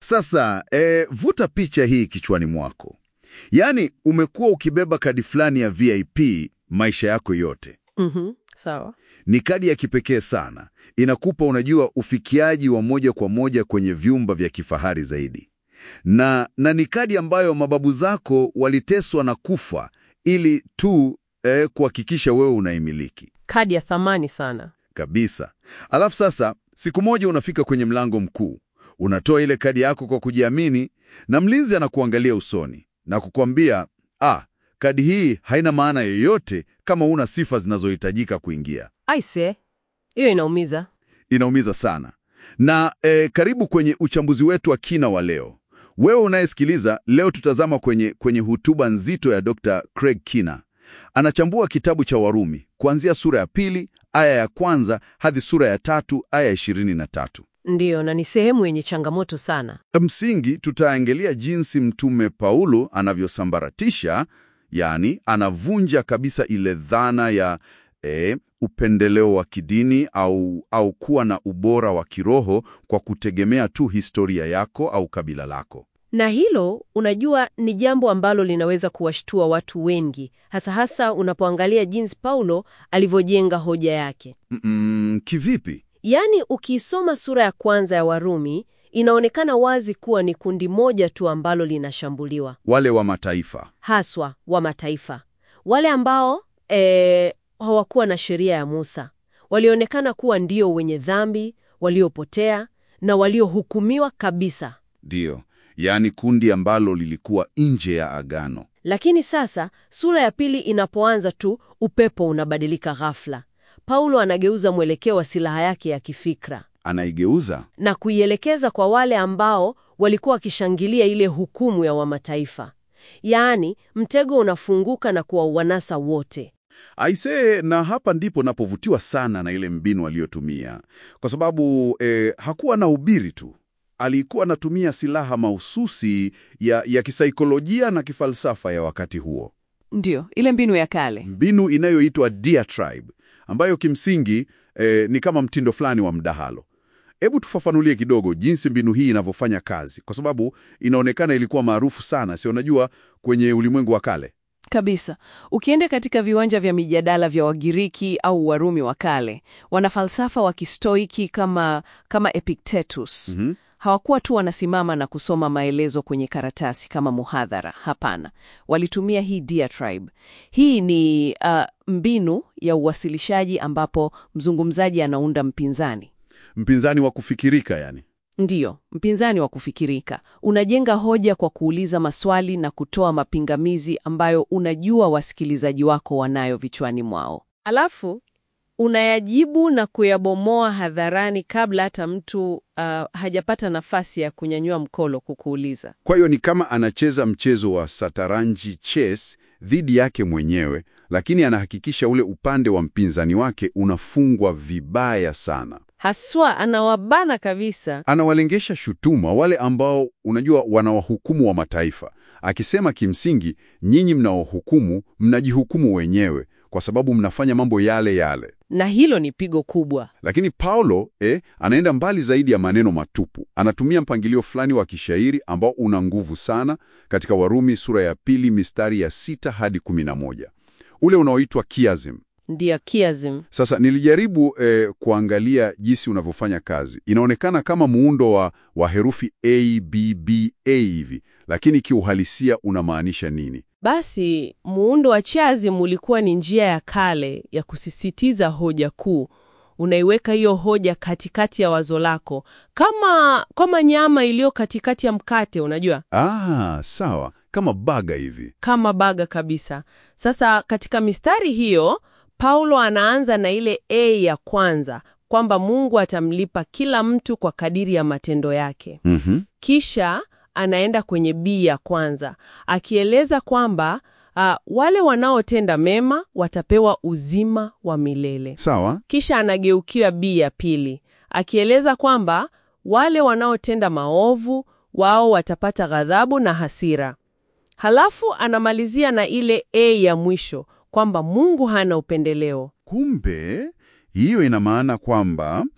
Sasa e, vuta picha hii kichwani mwako, yaani umekuwa ukibeba kadi fulani ya VIP maisha yako yote. Mhm, sawa. Ni kadi ya kipekee sana, inakupa unajua, ufikiaji wa moja kwa moja kwenye vyumba vya kifahari zaidi, na, na ni kadi ambayo mababu zako waliteswa na kufa ili tu eh, kuhakikisha wewe unaimiliki Kadi ya thamani sana. kabisa. Alafu sasa, siku moja unafika kwenye mlango mkuu, unatoa ile kadi yako kwa kujiamini, na mlinzi anakuangalia usoni na kukwambia, ah, kadi hii haina maana yoyote kama una sifa zinazohitajika kuingia. Aise, hiyo inaumiza. Inaumiza sana. Na eh, karibu kwenye uchambuzi wetu wa kina wa leo. Wewe unayesikiliza leo, tutazama kwenye, kwenye hotuba nzito ya Dr. Craig Kina. Anachambua kitabu cha Warumi kuanzia sura ya pili aya ya kwanza hadi sura ya tatu aya ya ishirini na tatu. Ndiyo, na ni sehemu yenye changamoto sana. Msingi tutaangalia jinsi Mtume Paulo anavyosambaratisha, yaani anavunja kabisa ile dhana ya eh, upendeleo wa kidini au, au kuwa na ubora wa kiroho kwa kutegemea tu historia yako au kabila lako. Na hilo unajua, ni jambo ambalo linaweza kuwashtua watu wengi, hasa hasa unapoangalia jinsi Paulo alivyojenga hoja yake. Mm, kivipi? Yaani, ukiisoma sura ya kwanza ya Warumi inaonekana wazi kuwa ni kundi moja tu ambalo linashambuliwa, Wale wa mataifa. haswa wa mataifa, wale ambao eh, hawakuwa na sheria ya Musa, walionekana kuwa ndio wenye dhambi, waliopotea na waliohukumiwa kabisa. Ndiyo, yaani kundi ambalo lilikuwa nje ya agano. Lakini sasa sura ya pili inapoanza tu, upepo unabadilika ghafla. Paulo anageuza mwelekeo wa silaha yake ya kifikra Anaigeuza na kuielekeza kwa wale ambao walikuwa wakishangilia ile hukumu ya wamataifa. Yaani, mtego unafunguka na kuwawanasa wote. Aisee, na hapa ndipo napovutiwa sana na ile mbinu aliyotumia, kwa sababu eh, hakuwa na ubiri tu, alikuwa anatumia silaha mahususi ya, ya kisaikolojia na kifalsafa ya wakati huo, Ndiyo, ile mbinu ya kale. mbinu inayoitwa diatribe, ambayo kimsingi eh, ni kama mtindo fulani wa mdahalo. Hebu tufafanulie kidogo jinsi mbinu hii inavyofanya kazi, kwa sababu inaonekana ilikuwa maarufu sana, si unajua, kwenye ulimwengu wa kale. Kabisa. Ukienda katika viwanja vya mijadala vya Wagiriki au Warumi wa kale, wanafalsafa wa kistoiki kama, kama Epictetus Mhm. hawakuwa tu wanasimama na kusoma maelezo kwenye karatasi kama muhadhara. Hapana, walitumia hii diatribe. Hii ni uh, mbinu ya uwasilishaji ambapo mzungumzaji anaunda mpinzani. Mpinzani wa kufikirika, yani. Ndiyo, mpinzani wa kufikirika. Unajenga hoja kwa kuuliza maswali na kutoa mapingamizi ambayo unajua wasikilizaji wako wanayo vichwani mwao. Alafu unayajibu na kuyabomoa hadharani kabla hata mtu uh, hajapata nafasi ya kunyanyua mkono kukuuliza. Kwa hiyo ni kama anacheza mchezo wa sataranji chess dhidi yake mwenyewe, lakini anahakikisha ule upande wa mpinzani wake unafungwa vibaya sana. Haswa anawabana kabisa. Anawalengesha shutuma wale ambao unajua wanawahukumu wa mataifa, akisema kimsingi, nyinyi mnaohukumu mnajihukumu wenyewe kwa sababu mnafanya mambo yale yale. Na hilo ni pigo kubwa. Lakini Paulo eh, anaenda mbali zaidi ya maneno matupu. Anatumia mpangilio fulani wa kishairi ambao una nguvu sana katika Warumi sura ya pili mistari ya sita hadi kumi na moja ule unaoitwa chiasm. Ndiyo chiasm. Sasa nilijaribu eh, kuangalia jinsi unavyofanya kazi. Inaonekana kama muundo wa, wa herufi A, B, B, A hivi, lakini kiuhalisia unamaanisha nini? Basi muundo wa chiasm ulikuwa ni njia ya kale ya kusisitiza hoja kuu. Unaiweka hiyo hoja katikati ya wazo lako, kama kama nyama iliyo katikati ya mkate, unajua, Ah, sawa, kama baga hivi. kama baga kabisa. Sasa katika mistari hiyo Paulo anaanza na ile A ya kwanza kwamba Mungu atamlipa kila mtu kwa kadiri ya matendo yake. Mhm. Kisha anaenda kwenye B ya kwanza akieleza kwamba ah, wale wanaotenda mema watapewa uzima wa milele. Sawa. Kisha anageukia B ya pili akieleza kwamba wale wanaotenda maovu wao watapata ghadhabu na hasira. Halafu anamalizia na ile A ya mwisho kwamba Mungu hana upendeleo. Kumbe hiyo ina maana kwamba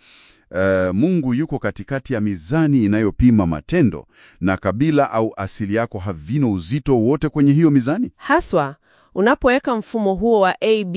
eh, Mungu yuko katikati ya mizani inayopima matendo na kabila au asili yako havina uzito wote kwenye hiyo mizani? Haswa unapoweka mfumo huo wa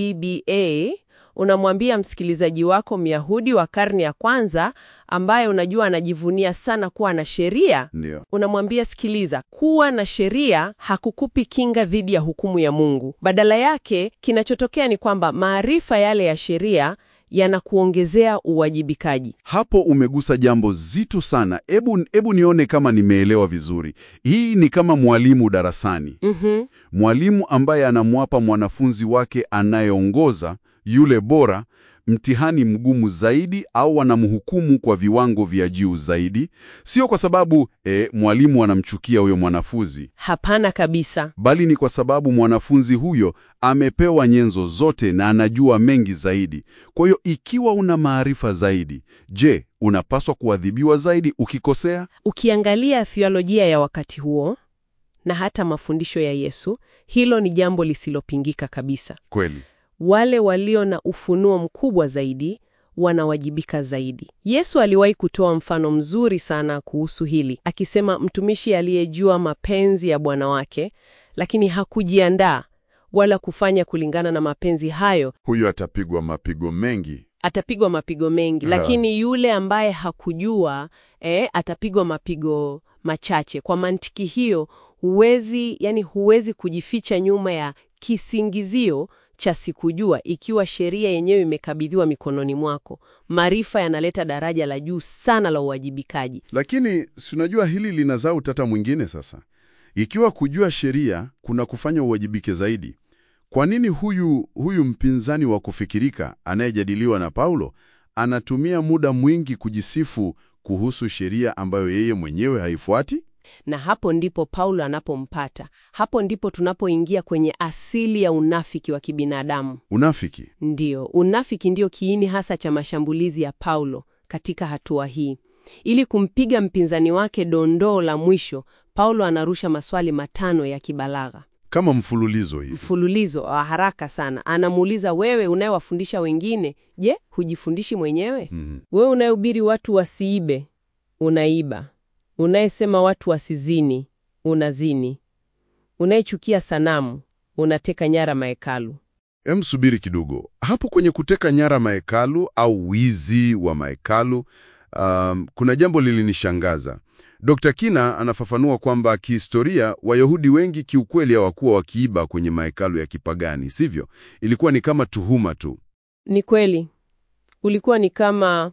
ABBA, unamwambia msikilizaji wako Myahudi wa karne ya kwanza ambaye unajua anajivunia sana kuwa na sheria, Ndio. unamwambia sikiliza, kuwa na sheria hakukupi kinga dhidi ya hukumu ya Mungu. Badala yake, kinachotokea ni kwamba maarifa yale ya sheria yanakuongezea uwajibikaji. Hapo umegusa jambo zito sana. Ebu, ebu nione kama nimeelewa vizuri. Hii ni kama mwalimu darasani. Mhm. Mwalimu ambaye anamwapa mwanafunzi wake anayeongoza yule bora mtihani mgumu zaidi au anamhukumu kwa viwango vya juu zaidi, sio kwa sababu eh, mwalimu anamchukia huyo mwanafunzi, Hapana kabisa. bali ni kwa sababu mwanafunzi huyo amepewa nyenzo zote na anajua mengi zaidi. Kwa hiyo ikiwa una maarifa zaidi, je, unapaswa kuadhibiwa zaidi ukikosea? Ukiangalia theolojia ya wakati huo na hata mafundisho ya Yesu, hilo ni jambo lisilopingika kabisa. Kweli. Wale walio na ufunuo mkubwa zaidi wanawajibika zaidi. Yesu aliwahi kutoa mfano mzuri sana kuhusu hili, akisema mtumishi aliyejua mapenzi ya bwana wake, lakini hakujiandaa wala kufanya kulingana na mapenzi hayo, Huyo atapigwa mapigo mengi. atapigwa mapigo mengi, Ha. lakini yule ambaye hakujua eh, atapigwa mapigo machache. Kwa mantiki hiyo, huwezi yani, huwezi kujificha nyuma ya kisingizio cha sikujua, ikiwa sheria yenyewe imekabidhiwa mikononi mwako. Maarifa yanaleta daraja la juu sana la uwajibikaji. Lakini si unajua hili linazaa utata mwingine sasa. Ikiwa kujua sheria kuna kufanya uwajibike zaidi, kwa nini huyu huyu mpinzani wa kufikirika anayejadiliwa na Paulo anatumia muda mwingi kujisifu kuhusu sheria ambayo yeye mwenyewe haifuati? Na hapo ndipo Paulo anapompata. Hapo ndipo tunapoingia kwenye asili ya unafiki wa kibinadamu. Unafiki. Ndiyo, unafiki ndiyo kiini hasa cha mashambulizi ya Paulo katika hatua hii. Ili kumpiga mpinzani wake dondoo la mwisho, Paulo anarusha maswali matano ya kibalagha, Kama mfululizo hivi. mfululizo wa haraka sana. Anamuuliza, wewe unayewafundisha wengine, je, hujifundishi mwenyewe? Mhm. Wewe unayehubiri watu wasiibe, unaiba. Unayesema watu wasizini, unazini. Unayechukia sanamu, unateka nyara mahekalu. Em, subiri kidogo hapo kwenye kuteka nyara mahekalu au wizi wa mahekalu. Um, kuna jambo lilinishangaza. Dr. Kina anafafanua kwamba kihistoria Wayahudi wengi kiukweli hawakuwa wakiiba kwenye mahekalu ya kipagani, sivyo? Ilikuwa ni kama tuhuma tu. Ni kweli ulikuwa ni kama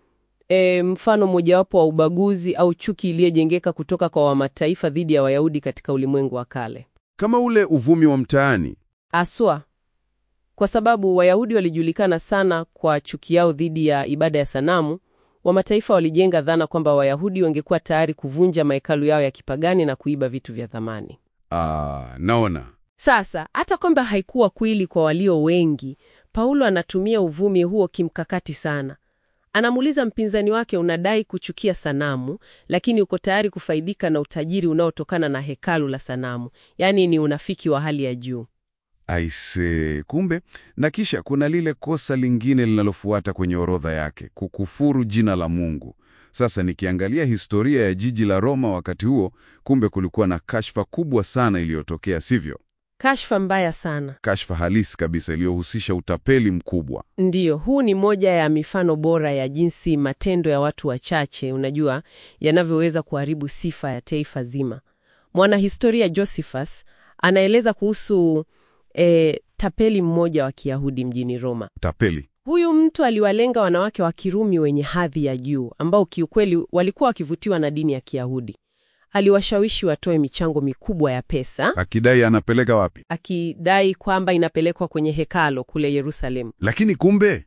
e, mfano mojawapo wa ubaguzi au chuki iliyojengeka kutoka kwa wamataifa dhidi ya Wayahudi katika ulimwengu wa kale, Kama ule uvumi wa mtaani. aswa kwa sababu Wayahudi walijulikana sana kwa chuki yao dhidi ya ibada ya sanamu. Wamataifa walijenga dhana kwamba Wayahudi wangekuwa tayari kuvunja mahekalu yao ya kipagani na kuiba vitu vya thamani. Ah, naona. Sasa hata kwamba haikuwa kweli kwa walio wengi, Paulo anatumia uvumi huo kimkakati sana. Anamuuliza mpinzani wake, unadai kuchukia sanamu, lakini uko tayari kufaidika na utajiri unaotokana na hekalu la sanamu. Yaani ni unafiki wa hali ya juu. Aise, kumbe. Na kisha kuna lile kosa lingine linalofuata kwenye orodha yake, kukufuru jina la Mungu. Sasa nikiangalia historia ya jiji la Roma wakati huo, kumbe kulikuwa na kashfa kubwa sana iliyotokea, sivyo? Kashfa mbaya sana. Kashfa halisi kabisa iliyohusisha utapeli mkubwa. Ndiyo, huu ni moja ya mifano bora ya jinsi matendo ya watu wachache, unajua, yanavyoweza kuharibu sifa ya taifa zima. Mwanahistoria Josephus anaeleza kuhusu e, tapeli mmoja wa Kiyahudi mjini Roma. Utapeli. Huyu mtu aliwalenga wanawake wa Kirumi wenye hadhi ya juu ambao kiukweli walikuwa wakivutiwa na dini ya Kiyahudi. Aliwashawishi watoe michango mikubwa ya pesa, Akidai anapeleka wapi? akidai kwamba inapelekwa kwenye hekalo kule Yerusalemu. Lakini kumbe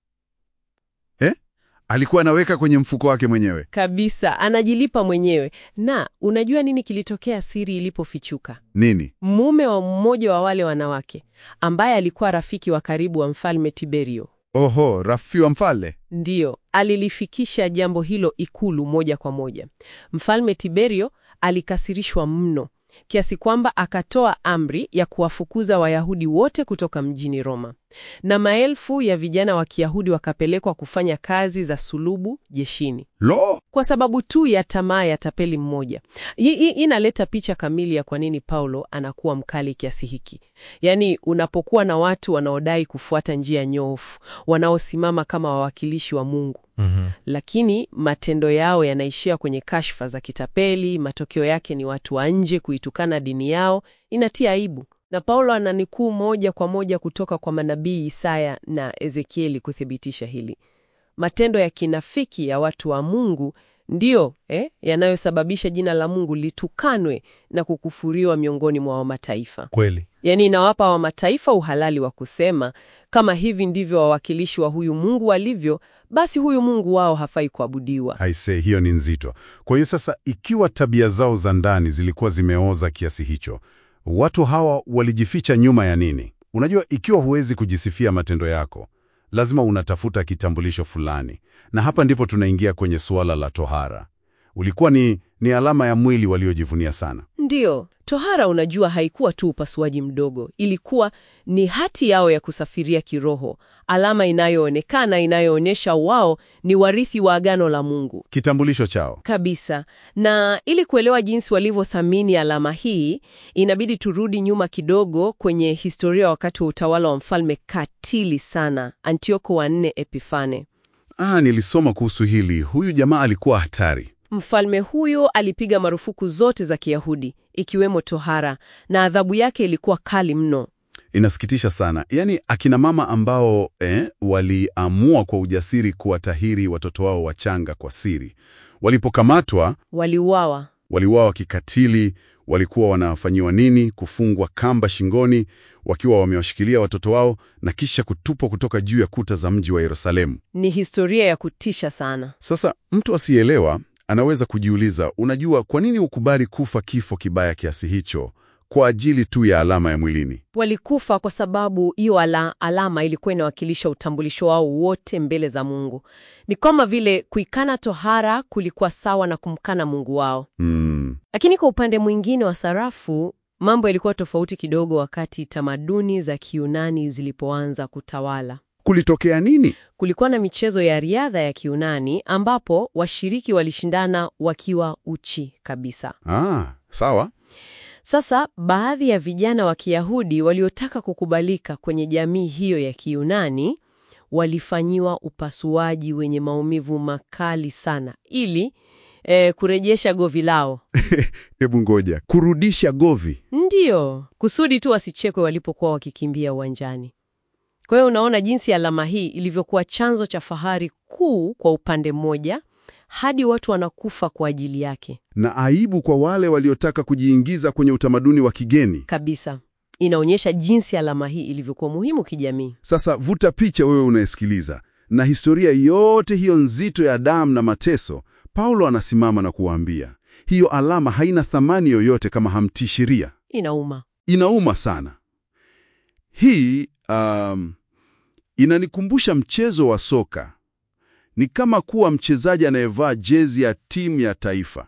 eh? Alikuwa anaweka kwenye mfuko wake mwenyewe. Kabisa, anajilipa mwenyewe. Na unajua nini kilitokea siri ilipofichuka? Nini? Mume wa mmoja wa wale wanawake ambaye alikuwa rafiki wa karibu wa mfalme Tiberio, Oho, rafiki wa mfalme. ndiyo alilifikisha jambo hilo ikulu moja kwa moja. Mfalme Tiberio alikasirishwa mno kiasi kwamba akatoa amri ya kuwafukuza Wayahudi wote kutoka mjini Roma. na maelfu ya vijana wa Kiyahudi wakapelekwa kufanya kazi za sulubu jeshini Lo! kwa sababu tu ya tamaa ya tapeli mmoja. Hii hii inaleta picha kamili ya kwa nini Paulo anakuwa mkali kiasi hiki. Yaani, unapokuwa na watu wanaodai kufuata njia nyoofu, wanaosimama kama wawakilishi wa Mungu, lakini matendo yao yanaishia kwenye kashfa za kitapeli, matokeo yake ni watu wa nje kuitukana dini yao, inatia aibu. Na Paulo ananikuu moja kwa moja kutoka kwa manabii Isaya na Ezekieli kuthibitisha hili. Matendo ya kinafiki ya watu wa Mungu ndiyo eh, yanayosababisha jina la Mungu litukanwe na kukufuriwa miongoni mwa wamataifa. Kweli. Yaani inawapa wamataifa uhalali wa kusema kama hivi ndivyo wawakilishi wa huyu Mungu walivyo, basi huyu Mungu wao hafai kuabudiwa. Aise, hiyo ni nzito. Kwa hiyo sasa, ikiwa tabia zao za ndani zilikuwa zimeoza kiasi hicho, watu hawa walijificha nyuma ya nini? Unajua, ikiwa huwezi kujisifia matendo yako, lazima unatafuta kitambulisho fulani, na hapa ndipo tunaingia kwenye suala la tohara. Ulikuwa ni, ni alama ya mwili waliojivunia sana. Ndiyo, tohara unajua, haikuwa tu upasuaji mdogo, ilikuwa ni hati yao ya kusafiria kiroho, alama inayoonekana inayoonyesha wao ni warithi wa agano la Mungu Kitambulisho chao. kabisa. Na ili kuelewa jinsi walivyothamini alama hii, inabidi turudi nyuma kidogo kwenye historia wakati wa utawala wa mfalme katili sana Antioko wa nne Epifane. Ah, nilisoma kuhusu hili. Huyu jamaa alikuwa hatari. Mfalme huyo alipiga marufuku zote za Kiyahudi ikiwemo tohara, na adhabu yake ilikuwa kali mno. Inasikitisha sana. Yaani akina mama ambao eh, waliamua kwa ujasiri kuwatahiri watoto wao wachanga kwa siri, walipokamatwa Waliuawa. waliuawa kikatili. Walikuwa wanafanyiwa nini? Kufungwa kamba shingoni wakiwa wamewashikilia watoto wao na kisha kutupwa kutoka juu ya kuta za mji wa Yerusalemu. Ni historia ya kutisha sana. Sasa mtu asiyeelewa anaweza kujiuliza, unajua, kwa nini ukubali kufa kifo kibaya kiasi hicho kwa ajili tu ya alama ya mwilini? Walikufa kwa sababu hiyo ala, alama ilikuwa inawakilisha utambulisho wao wote mbele za Mungu. Ni kama vile kuikana tohara kulikuwa sawa na kumkana Mungu wao. Hmm. Lakini kwa upande mwingine wa sarafu, mambo yalikuwa tofauti kidogo wakati tamaduni za Kiunani zilipoanza kutawala. Kulitokea nini? Kulikuwa na michezo ya riadha ya Kiunani ambapo washiriki walishindana wakiwa uchi kabisa. Ah, sawa. Sasa baadhi ya vijana wa Kiyahudi waliotaka kukubalika kwenye jamii hiyo ya Kiyunani walifanyiwa upasuaji wenye maumivu makali sana ili eh, kurejesha govi lao. Hebu ngoja, kurudisha govi. Ndiyo, kusudi tu wasichekwe walipokuwa wakikimbia uwanjani. Kwa hiyo unaona jinsi alama hii ilivyokuwa chanzo cha fahari kuu kwa upande mmoja, hadi watu wanakufa kwa ajili yake na aibu kwa wale waliotaka kujiingiza kwenye utamaduni wa kigeni. kabisa. Inaonyesha jinsi alama hii ilivyokuwa muhimu kijamii. Sasa vuta picha, wewe unayesikiliza, na historia yote hiyo nzito ya damu na mateso. Paulo anasimama na kuwaambia hiyo alama haina thamani yoyote kama hamtii sheria. Inauma. Inauma sana. Hii um, inanikumbusha mchezo wa soka. Ni kama kuwa mchezaji anayevaa jezi ya timu ya taifa.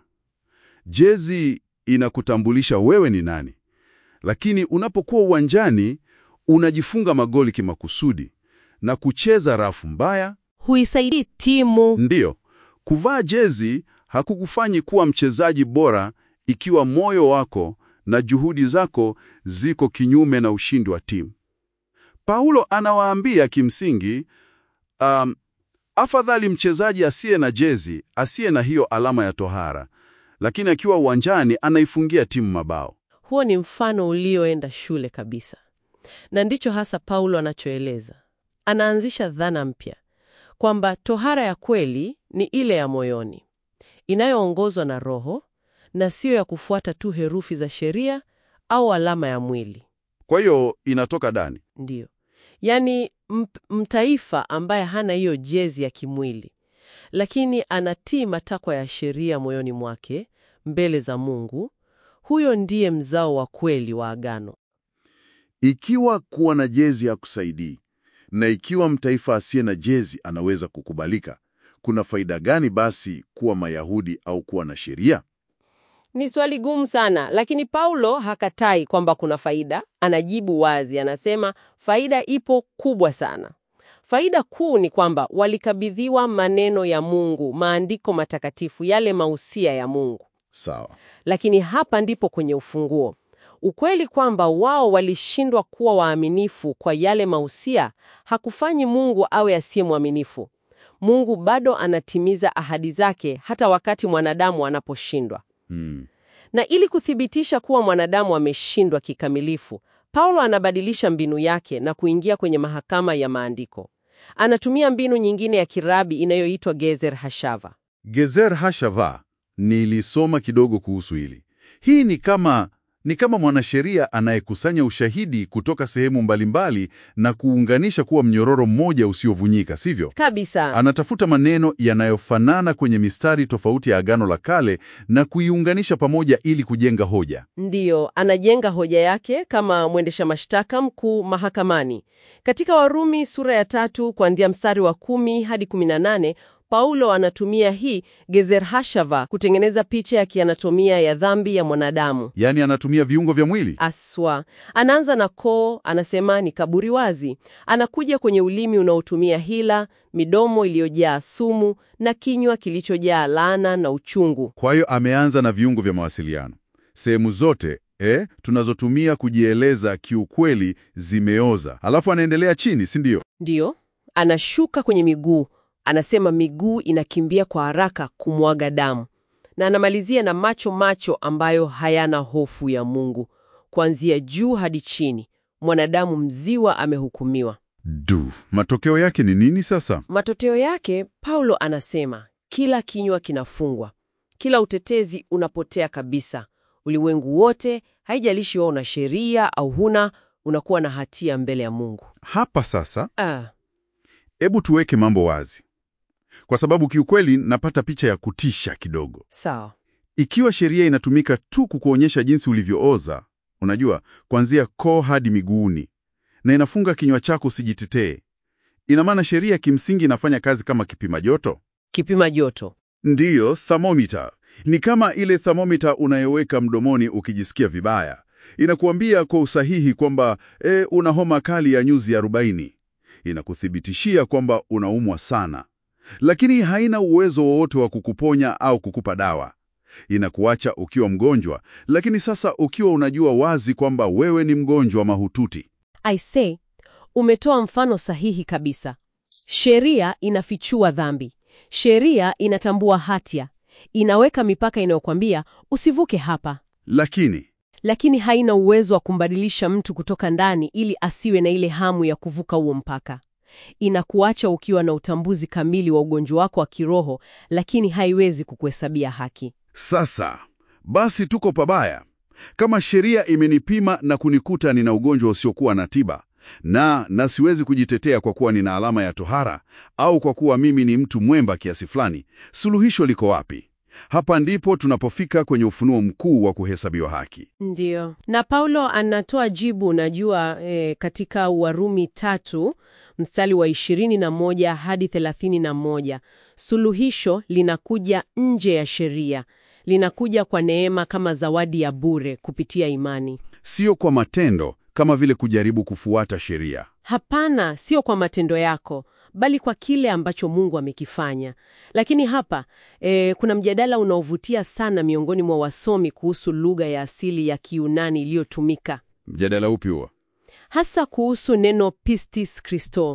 Jezi inakutambulisha wewe ni nani, lakini unapokuwa uwanjani unajifunga magoli kimakusudi na kucheza rafu mbaya. Huisaidii timu. Ndiyo, kuvaa jezi hakukufanyi kuwa mchezaji bora ikiwa moyo wako na juhudi zako ziko kinyume na ushindi wa timu. Paulo anawaambia kimsingi, um, afadhali mchezaji asiye na jezi, asiye na hiyo alama ya tohara, lakini akiwa uwanjani anaifungia timu mabao. Huo ni mfano ulioenda shule kabisa, na ndicho hasa Paulo anachoeleza. Anaanzisha dhana mpya kwamba tohara ya kweli ni ile ya moyoni, inayoongozwa na Roho na siyo ya kufuata tu herufi za sheria au alama ya mwili. Kwa hiyo inatoka ndani. Ndiyo, yaani mp- mtaifa ambaye hana hiyo jezi ya kimwili, lakini anatii matakwa ya sheria moyoni mwake mbele za Mungu, huyo ndiye mzao wa kweli wa agano. Ikiwa kuwa na jezi ya kusaidii na ikiwa mtaifa asiye na jezi anaweza kukubalika, kuna faida gani basi kuwa Mayahudi au kuwa na sheria? Ni swali gumu sana, lakini Paulo hakatai kwamba kuna faida. Anajibu wazi, anasema faida ipo kubwa sana. Faida kuu ni kwamba walikabidhiwa maneno ya Mungu, maandiko matakatifu, yale mausia ya Mungu. Sawa. Lakini hapa ndipo kwenye ufunguo. Ukweli kwamba wao walishindwa kuwa waaminifu kwa yale mausia hakufanyi Mungu awe asiye mwaminifu. Mungu bado anatimiza ahadi zake hata wakati mwanadamu anaposhindwa. Hmm. Na ili kuthibitisha kuwa mwanadamu ameshindwa kikamilifu, Paulo anabadilisha mbinu yake na kuingia kwenye mahakama ya maandiko. Anatumia mbinu nyingine ya kirabi inayoitwa Gezer Hashava. Gezer Hashava, nilisoma kidogo kuhusu hili. Hii ni kama ni kama mwanasheria anayekusanya ushahidi kutoka sehemu mbalimbali na kuunganisha kuwa mnyororo mmoja usiovunjika, sivyo? Kabisa. Anatafuta maneno yanayofanana kwenye mistari tofauti ya Agano la Kale na kuiunganisha pamoja ili kujenga hoja. Ndiyo, anajenga hoja yake kama mwendesha mashtaka mkuu mahakamani. Katika Warumi sura ya tatu kuanzia mstari wa kumi hadi kumi na nane Paulo anatumia hii Gezer Hashava kutengeneza picha ya kianatomia ya dhambi ya mwanadamu. Yaani anatumia viungo vya mwili. Aswa anaanza na koo, anasema ni kaburi wazi. Anakuja kwenye ulimi unaotumia hila, midomo iliyojaa sumu na kinywa kilichojaa laana na uchungu. Kwa hiyo ameanza na viungo vya mawasiliano. Sehemu zote eh, tunazotumia kujieleza kiukweli zimeoza. Alafu anaendelea chini, si ndio? Ndiyo, anashuka kwenye miguu, anasema miguu inakimbia kwa haraka kumwaga damu, na anamalizia na macho macho ambayo hayana hofu ya Mungu. Kuanzia juu hadi chini, mwanadamu mziwa amehukumiwa. Du, matokeo yake ni nini sasa? Matokeo yake, Paulo anasema kila kinywa kinafungwa, kila utetezi unapotea kabisa. Ulimwengu wote, haijalishi wewe una sheria au huna, unakuwa na hatia mbele ya Mungu. Hapa sasa, Ah, hebu tuweke mambo wazi, kwa sababu kiukweli napata picha ya kutisha kidogo. sawa. Ikiwa sheria inatumika tu kukuonyesha jinsi ulivyooza, unajua, kuanzia koo hadi miguuni, na inafunga kinywa chako usijitetee, ina maana sheria kimsingi inafanya kazi kama kipima joto. Kipima joto. Ndiyo, thermometer. Ni kama ile thermometer unayoweka mdomoni ukijisikia vibaya. Inakuambia kwa usahihi kwamba e, una homa kali ya nyuzi 40. Inakuthibitishia kwamba unaumwa sana, lakini haina uwezo wowote wa kukuponya au kukupa dawa. Inakuacha ukiwa mgonjwa, lakini sasa ukiwa unajua wazi kwamba wewe ni mgonjwa mahututi. I say, umetoa mfano sahihi kabisa. Sheria inafichua dhambi. Sheria inatambua hatia. Inaweka mipaka inayokwambia usivuke hapa, Lakini lakini haina uwezo wa kumbadilisha mtu kutoka ndani ili asiwe na ile hamu ya kuvuka huo mpaka. Inakuacha ukiwa na utambuzi kamili wa ugonjwa wako wa kiroho, lakini haiwezi kukuhesabia haki. Sasa basi, tuko pabaya. Kama sheria imenipima na kunikuta nina ugonjwa usiokuwa na tiba na na siwezi kujitetea kwa kuwa nina alama ya tohara au kwa kuwa mimi ni mtu mwemba kiasi fulani, suluhisho liko wapi? Hapa ndipo tunapofika kwenye ufunuo mkuu wa kuhesabiwa haki. Ndiyo, na Paulo anatoa jibu, unajua e, katika Warumi tatu mstari wa ishirini na moja hadi thelathini na moja suluhisho linakuja nje ya sheria, linakuja kwa neema kama zawadi ya bure kupitia imani. Sio kwa matendo kama vile kujaribu kufuata sheria. Hapana, sio kwa matendo yako, bali kwa kile ambacho Mungu amekifanya. Lakini hapa e, kuna mjadala unaovutia sana miongoni mwa wasomi kuhusu lugha ya asili ya Kiyunani iliyotumika Mjadala upi huo? hasa kuhusu neno pistis Christo.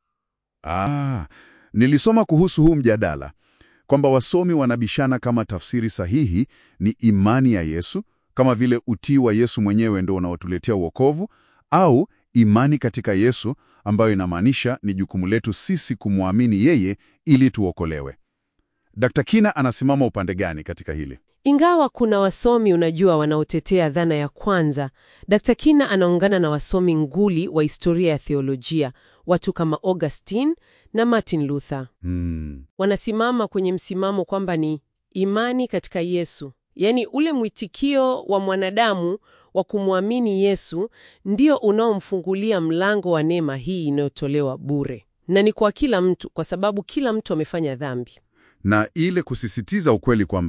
Ah, nilisoma kuhusu huu mjadala kwamba wasomi wanabishana kama tafsiri sahihi ni imani ya Yesu, kama vile utii wa Yesu mwenyewe ndio unaotuletea wokovu, au imani katika Yesu ambayo inamaanisha ni jukumu letu sisi kumwamini yeye ili tuokolewe. Dr. Kina anasimama upande gani katika hili? Ingawa kuna wasomi unajua, wanaotetea dhana ya kwanza, Dr. Kina anaungana na wasomi nguli wa historia ya theolojia, watu kama Augustine na Martin Luther. Hmm. Wanasimama kwenye msimamo kwamba ni imani katika Yesu, yaani ule mwitikio wa mwanadamu wa kumwamini Yesu ndio unaomfungulia mlango wa neema hii inayotolewa bure, na ni kwa kila mtu, kwa sababu kila mtu amefanya dhambi. Na ile kusisitiza ukweli kwamba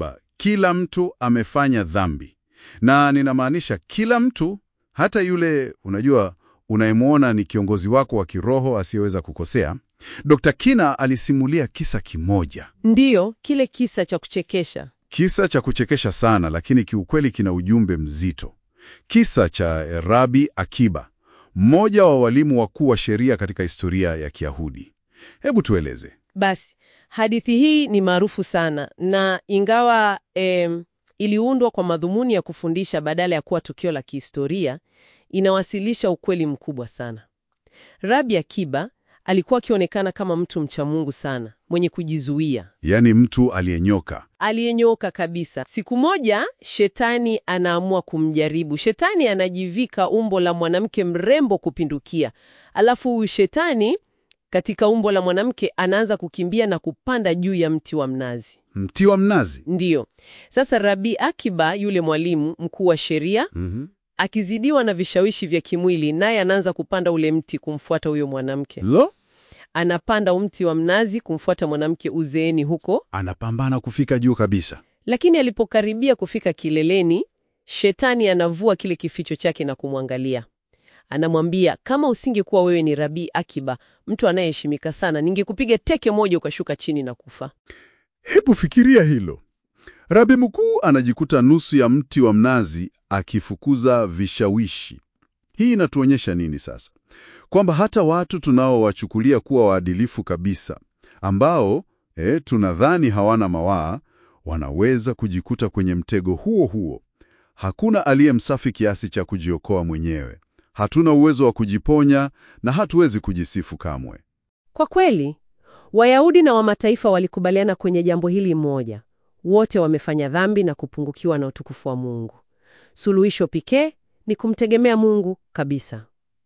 kila mtu amefanya dhambi, na ninamaanisha kila mtu, hata yule unajua unayemwona ni kiongozi wako wa kiroho asiyeweza kukosea. Dr. Kina alisimulia kisa kimoja, Ndiyo, kile kisa cha kuchekesha. kisa cha kuchekesha sana, lakini kiukweli kina ujumbe mzito. Kisa cha Rabi Akiba, mmoja wa walimu wakuu wa sheria katika historia ya Kiyahudi. Hebu tueleze. Basi, hadithi hii ni maarufu sana na ingawa em, iliundwa kwa madhumuni ya kufundisha badala ya kuwa tukio la kihistoria, inawasilisha ukweli mkubwa sana. Rabi Akiba alikuwa akionekana kama mtu mcha Mungu sana, mwenye kujizuia, Yaani mtu aliyenyoka. aliyenyooka kabisa. Siku moja shetani anaamua kumjaribu. Shetani anajivika umbo la mwanamke mrembo kupindukia, alafu huyu shetani katika umbo la mwanamke anaanza kukimbia na kupanda juu ya mti wa mnazi. Mti wa mnazi. Ndiyo. Sasa Rabi Akiba, yule mwalimu mkuu wa sheria, Mhm. akizidiwa na vishawishi vya kimwili, naye anaanza kupanda ule mti kumfuata huyo mwanamke. Lo, Anapanda mti wa mnazi kumfuata mwanamke uzeeni huko, anapambana kufika juu kabisa. lakini alipokaribia kufika kileleni, shetani anavua kile kificho chake na kumwangalia. Anamwambia, kama usingekuwa wewe ni Rabi Akiba, mtu anayeheshimika sana, ningekupiga teke moja ukashuka chini na kufa. Hebu fikiria hilo. Rabi mkuu anajikuta nusu ya mti wa mnazi akifukuza vishawishi. Hii inatuonyesha nini sasa? Kwamba hata watu tunaowachukulia kuwa waadilifu kabisa, ambao eh, tunadhani hawana mawaa, wanaweza kujikuta kwenye mtego huo huo. Hakuna aliye msafi kiasi cha kujiokoa mwenyewe. Hatuna uwezo wa kujiponya na hatuwezi kujisifu kamwe. Kwa kweli, Wayahudi na wa mataifa walikubaliana kwenye jambo hili moja. Wote wamefanya dhambi na kupungukiwa na utukufu wa Mungu. Suluhisho pekee ni kumtegemea Mungu kabisa.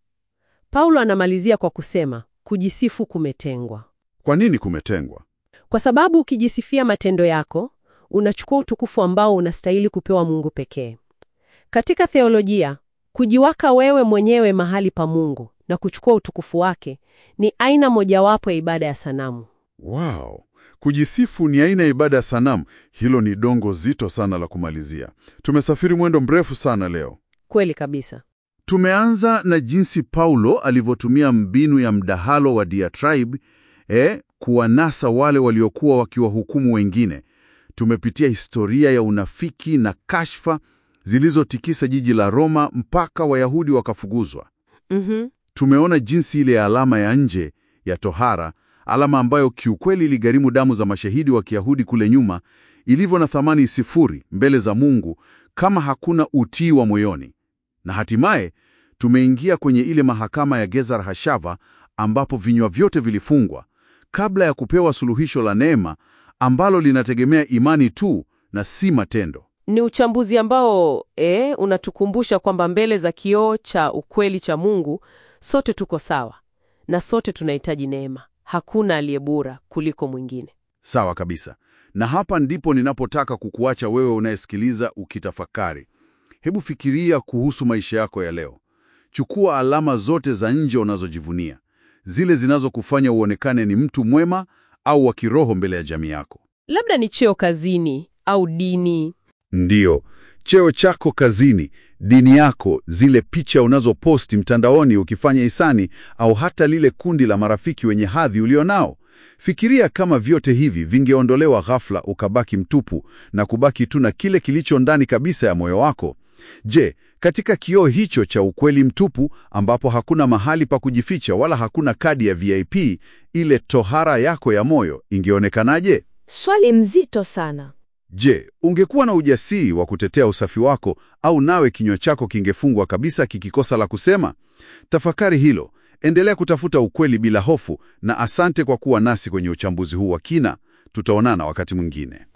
Paulo anamalizia kwa kusema, kujisifu kumetengwa. Kwa nini kumetengwa? Kwa sababu ukijisifia matendo yako, unachukua utukufu ambao unastahili kupewa Mungu pekee. Katika theolojia, kujiwaka wewe mwenyewe mahali pa Mungu na kuchukua utukufu wake ni aina mojawapo ya ibada ya sanamu. Wow, kujisifu ni aina ya ibada ya sanamu. Hilo ni dongo zito sana la kumalizia. Tumesafiri mwendo mrefu sana leo. Kweli kabisa. Tumeanza na jinsi Paulo alivyotumia mbinu ya mdahalo wa diatribe eh, kuwanasa wale waliokuwa wakiwahukumu wengine. Tumepitia historia ya unafiki na kashfa zilizotikisa jiji la Roma mpaka Wayahudi wakafukuzwa. Mhm. Tumeona jinsi ile alama ya nje ya tohara, alama ambayo kiukweli iligharimu damu za mashahidi wa Kiyahudi kule nyuma, ilivyo na thamani sifuri mbele za Mungu kama hakuna utii wa moyoni. Na hatimaye tumeingia kwenye ile mahakama ya Gezar Hashava ambapo vinywa vyote vilifungwa kabla ya kupewa suluhisho la neema ambalo linategemea imani tu na si matendo. Ni uchambuzi ambao e, unatukumbusha kwamba mbele za kioo cha ukweli cha Mungu sote tuko sawa na sote tunahitaji neema. Hakuna aliye bora kuliko mwingine. Sawa kabisa. Na hapa ndipo ninapotaka kukuacha wewe unayesikiliza ukitafakari. Hebu fikiria kuhusu maisha yako ya leo. Chukua alama zote za nje unazojivunia, zile zinazokufanya uonekane ni mtu mwema au wa kiroho mbele ya jamii yako. Labda ni cheo kazini au dini. Ndiyo, cheo chako kazini, dini yako, zile picha unazoposti mtandaoni ukifanya hisani, au hata lile kundi la marafiki wenye hadhi ulionao. Fikiria kama vyote hivi vingeondolewa ghafla, ukabaki mtupu na kubaki tu na kile kilicho ndani kabisa ya moyo wako. Je, katika kioo hicho cha ukweli mtupu, ambapo hakuna mahali pa kujificha wala hakuna kadi ya VIP, ile tohara yako ya moyo ingeonekanaje? Swali mzito sana. Je, ungekuwa na ujasiri wa kutetea usafi wako au nawe kinywa chako kingefungwa kabisa kikikosa la kusema? Tafakari hilo. Endelea kutafuta ukweli bila hofu na asante kwa kuwa nasi kwenye uchambuzi huu wa kina. Tutaonana wakati mwingine.